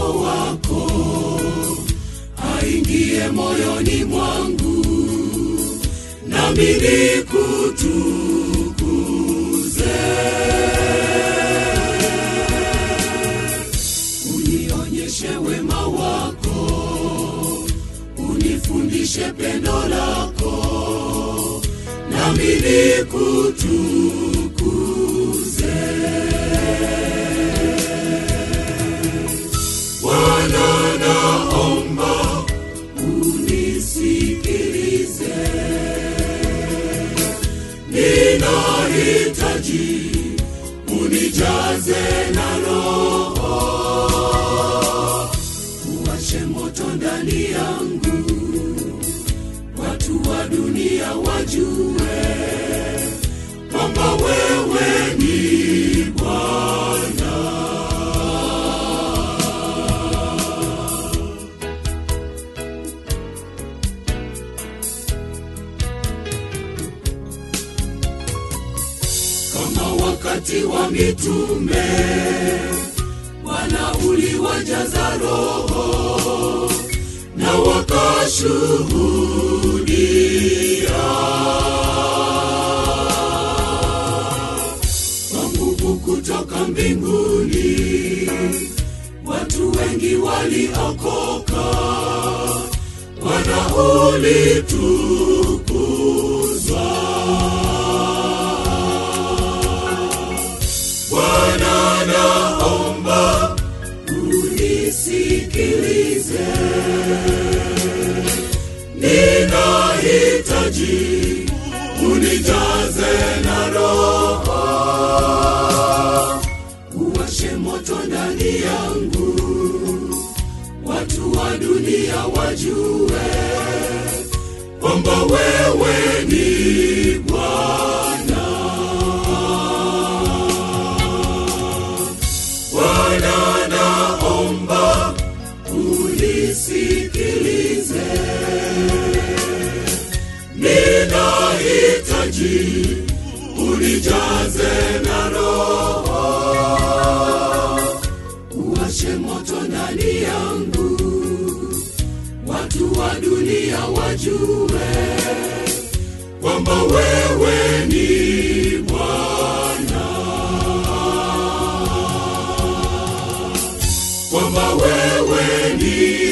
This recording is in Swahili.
roho wako aingie moyoni mwangu nami nikutukuze unionyeshe wema wako unifundishe pendo lako nami nikutukuze Bwana naomba unisikilize, ninahitaji unijaze na Roho, uwashe moto ndani yangu, watu wa dunia wajue kwamba wewe ni Bwana. kama wakati wa mitume Bwana uliwajaza roho na wakashuhudia kwa nguvu kutoka mbinguni watu wengi waliokoka Bwana ulitukuzwa Bwana naomba unisikilize, ninahitaji unijaze na Roho, uwashe moto ndani yangu, watu wa dunia wajue kwamba wewe ni Bwana. Bwana naomba unisikilize, ninahitaji unijaze na Roho, uwashe moto ndani yangu, watu wa dunia wajue kwamba wewe ni Bwana. kwamba wewe ni